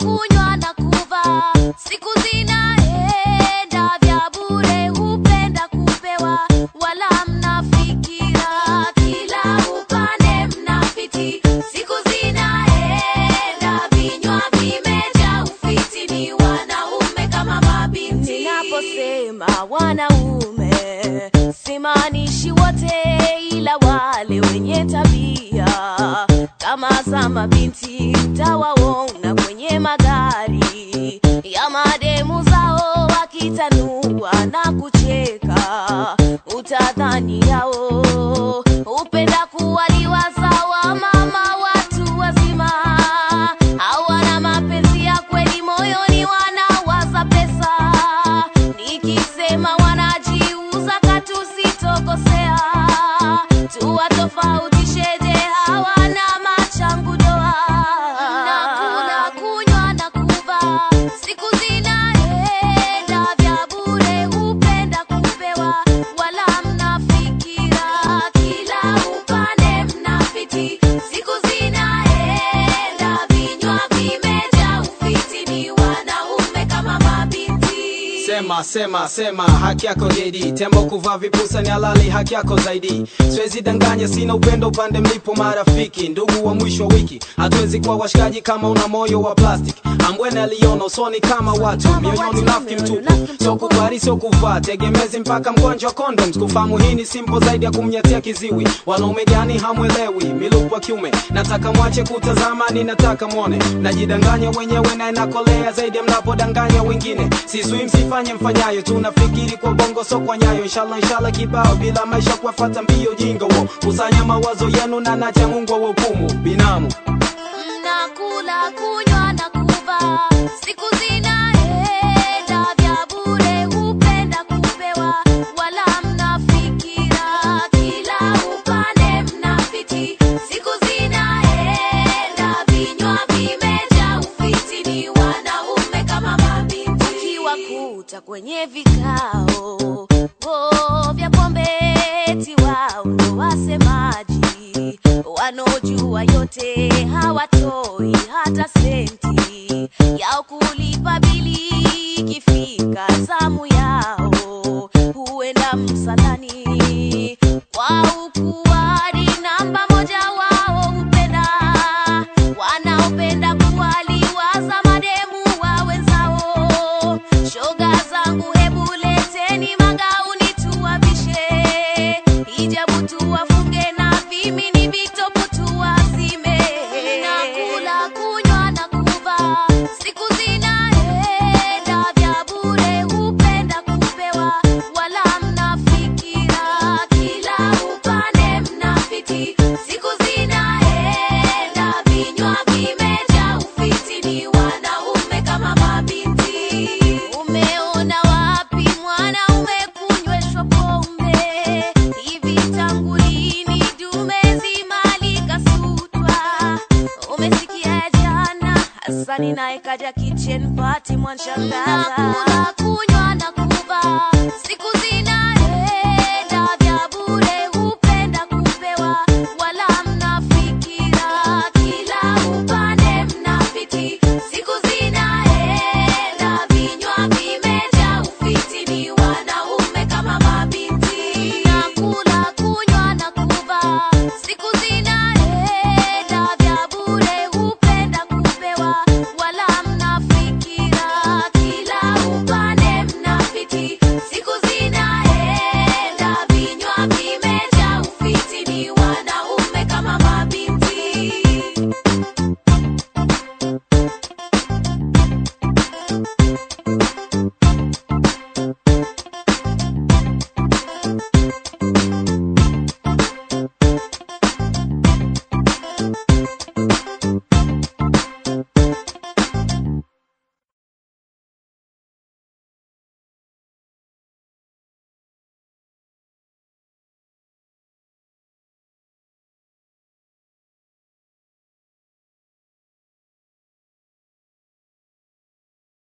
kunywa na kuvaa, siku zinaenda vya bure, hupenda kupewa, wala mnafikira kila upande mnafiti. Siku zinaenda vinywa vimejaa ufiti, ni wanaume kama mabinti. Ninaposema wanaume simaanishi wote, ila wale wenye tabia kama za mabinti mtawaona kwenye magari ya mademu zao wakitanua na kucheka, utadhani yao upenda kuwaliwa sawa mama watu wazima hawana mapenzi ya kweli moyoni, wanawaza pesa. Nikisema wanajiuza katusitokosea, tuwatofautisheje? Hawana machangu doa, nakula kunywa na kuvaa, siku zinaenda vya bure, hupenda kupewa, wala mnafikira kila upande mnafiti. Siku zinaenda vinywa vimejaa ufiti, ni wanaume kama mabinti. Sema sema sema, haki yako JD. Tembo kuvaa vipusa ni halali, haki yako zaidi. Siwezi danganya, sina upendo upande mlipo marafiki, ndugu wa mwisho wa wiki. Hatuwezi kuwa washikaji kama una moyo wa plastic. Ambwene aliona usoni kama watu, mioyoni nafiki mtupu. Sio kubali, sio kuvaa, tegemezi mpaka mgonjwa condoms. Kufahamu hii ni simple zaidi ya kumnyatia kiziwi. Wanaume gani hamwelewi? Miluku wa kiume, nataka mwache kutazama, ninataka mwone. Najidanganya wenyewe na inakolea zaidi ya mnapodanganya wengine. Sisui msifanye mfanyayo, tunafikiri kwa bongo so kwa nyayo. Inshallah inshallah kibao bila maisha kuwafuata mbio jinga wo. Kusanya mawazo yenu na nacha Mungu wa hukumu binamu. Mnakula kunywa na kuvaa, siku zinaenda vya bure, hupenda kupewa, wala mnafikira kila upande mnafiti. Siku zinaenda vinywa vimejaa ufiti, ni wanaume kama mabinti. Ukiwakuta kwenye vikao oh, vya pombe, eti wao ndo wasemaji wanaojua yote hawatoi hata senti yao kulipa bili. Ikifika zamu yao huenda msalani kwa ukuadi namba moja. Wao hupenda wanaopenda kuwaliwaza mademu wa wenzao. Shoga zangu, hebu leteni magauni tuwavishe, hijabu tuwafunge na vimini vitopu tuwazime. Nakula kunywa na kuvaa, siku zinaenda vya bure, hupenda kupewa, wala mnafikira kila upande mnafiti. Siku zinaenda vinywa vimejaa ufiti, ni wanaume kama mabinti. Umeona wapi mwanaume kunyweshwa pombe hivi? Tangu lini dume zima likasutwa? Umesikia jana Hasani naye kaja kitchen party mwanshangaza